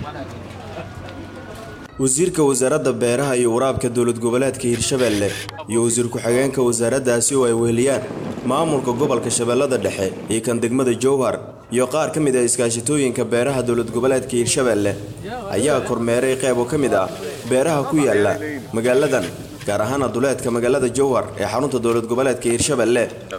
wasiirka wasaaradda beeraha iyo waraabka dowlad goboleedka hirshabeelle iyo wasiir ku-xigeenka wasaaraddaasi oo ay weheliyaan maamulka gobolka shabeellada dhexe iyo kan degmada jowhar iyo qaar ka mid ah iskaashitooyinka beeraha dowlad goboleedka hirshabeelle ayaa kormeeray qayb oo ka mid ah beeraha ku yaala magaaladan gaar ahaana duleedka magaalada jowhar ee xarunta dowlad goboleedka hirshabeelle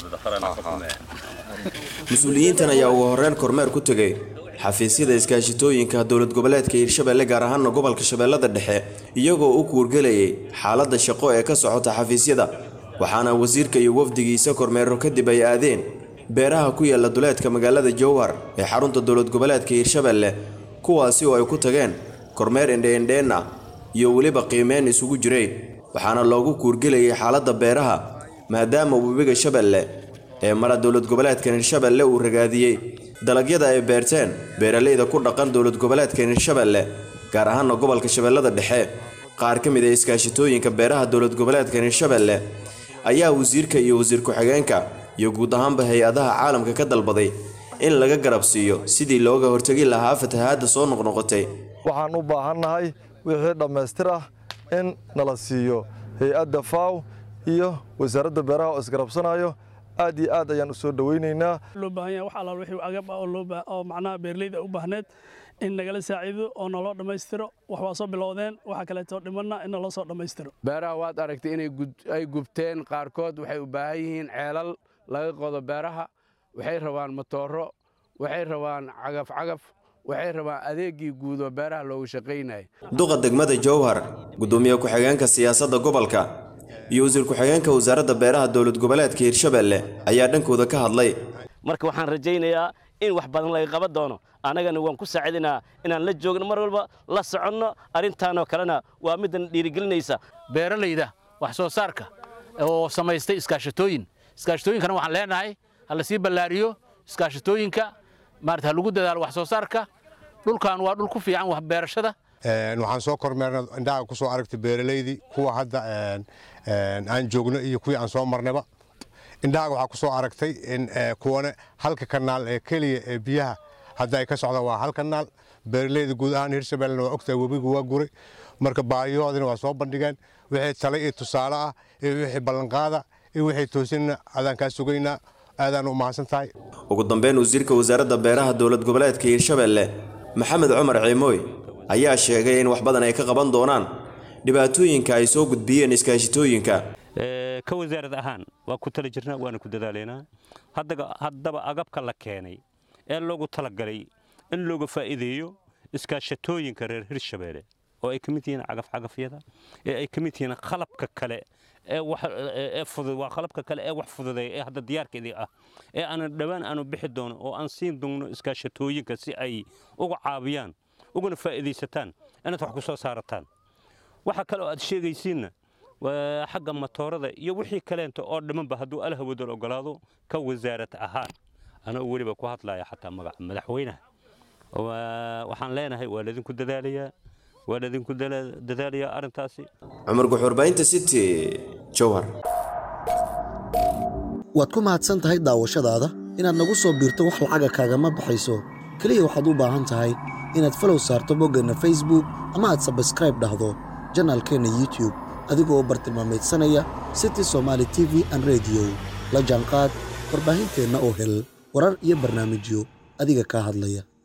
mas-uuliyiintan ayaa ugu horreyn kormeer ku tegay xafiisyada iskaashitooyinka dowlad goboleedka hirshabeelle gaar ahaana gobolka shabeellada dhexe iyagoo u kuurgelayay xaaladda shaqo ee ka socota xafiisyada waxaana wasiirka iyo wafdigiisa kormeero kadib ay aadeen beeraha ku yaala duleedka magaalada jowhar ee xarunta dowlad goboleedka hirshabeelle kuwaasi oo ay ku tageen kormeer indheindheen ah iyo weliba qiimeyn isugu jiray waxaana loogu kuurgelayay xaaladda beeraha maadaama webiga shabeelle ee mara dowlad goboleedkan hirshabeelle uu ragaadiyey dalagyada ay beerteen beeralayda ku dhaqan dowlad goboleedkan hirshabeelle gaar ahaana gobolka shabeellada dhexe qaar ka mid ah iskaashitooyinka beeraha dowlad goboleedkan hirshabeelle ayaa wasiirka iyo wasiir ku-xigeenka iyo guud ahaanba hay-adaha caalamka ka dalbaday in laga garab siiyo sidii looga hortegi lahaa fatahaadda soo noqnoqotay waxaan u baahannahay wixii dhammaystir ah in nala siiyo hay-adda faw iyo wasaaradda beeraha oo isgarabsanayo aad iyo aad ayaan u soo dhowaynaynaa loo baahan yahay wax allaal wixii agab ah oo loo oo macnaha beerleyda u baahneed in nagala saaciido oo naloo dhammaystiro wax waa soo bilowdeen waxa kaleeto dhimanna in naloo soo dhammaystiro beeraha waad aragtay inay ay gubteen qaarkood waxay u baahan yihiin ceelal laga qodo beeraha waxay rabaan matooro waxay rabaan cagaf cagaf waxay rabaan adeegii guud oo beeraha loogu shaqaynayay duqa degmada jowhar gudoomiye ku-xigeenka siyaasadda gobolka iyo wasiir ku-xigeenka wasaaradda beeraha dowlad goboleedka hirshabeelle ayaa dhankooda ka hadlay marka waxaan rajaynayaa in wax badan laga qaban doono annagana waan ku saacidinaa inaan la joogno mar walba la soconno arrintaanoo kalena waa middan dhiirigelinaysa beeralayda wax soo saarka oo samaystay iskaashatooyin iskaashatooyinkana waxaan leenahay ha la sii ballaariyo iskaashatooyinka maarata ha lagu dadaalo wax soo saarka dhulkan waa dhul ku fiican wax beerashada waxaan soo kormeernay indhaha ku soo aragtay beeralaydii kuwa hadda aan joogno iyo kuwii aan soo marnayba indhahaga waxaa ku soo aragtay in kuwane halka kanaal ee keliya ee biyaha hadda ay ka socdaan waa hal kanaal beeralayda guud ahaan hirshabellena waa ogtahay webigu waa guray marka baahiyahoodina waa soo bandhigeen wixii tale iyo tusaale ah iyo wixii ballanqaada iyo wixii toosinna adaan kaa sugaynaa aadaan u mahadsan tahay ugu dambeyn wasiirka wasaaradda beeraha dowlad goboleedka hirshabeelle maxamed cumar ciimooy ayaa sheegay in wax badan ay ka qaban doonaan dhibaatooyinka ay soo gudbiyeen iskaashitooyinka ka wasaarad ahaan waa ku tala jirnaa waana ku dadaalaynaa haddaba agabka la keenay ee loogu talagalay in looga faa'iideeyo iskaashatooyinka reer hirshabeelle oo ay ka mid yihiin cagafcagafyada ee ay ka mid yihiin qalabka kale waa qalabka kale ee wax fududeeya ee hadda diyaarkeedii ah ee aanan dhowaan aanu bixi doono oo aan siin doonno iskaashatooyinka si ay uga caabiyaan uguna faa'iidaysataan inaad wax ku soo saarataan waxa kale oo aad sheegaysiinna waa xagga matoorada iyo wixii kaleenta oo dhammanba hadduu alhawadal ogolaado ka wasaarad ahaan anoo weliba ku hadlaya xataa magaca madaxweynaha waxaan leenahay waa laydinku dadaalayaa waa laydinku dadaalayaa arrintaasi cumar guxurbaynta city jowhar waad ku mahadsan tahay daawashadaada inaad nagu soo biirto wax lacaga kaagama baxayso keliya waxaad u baahan tahay inaad falow saarto boggeenna facebook ama aad sabskraib dhahdo janaalkeenna youtube adigoo bartilmaameedsanaya city somaali t v an rediyo la jaanqaad warbaahinteenna oo hel warar iyo barnaamijyo adiga kaa hadlaya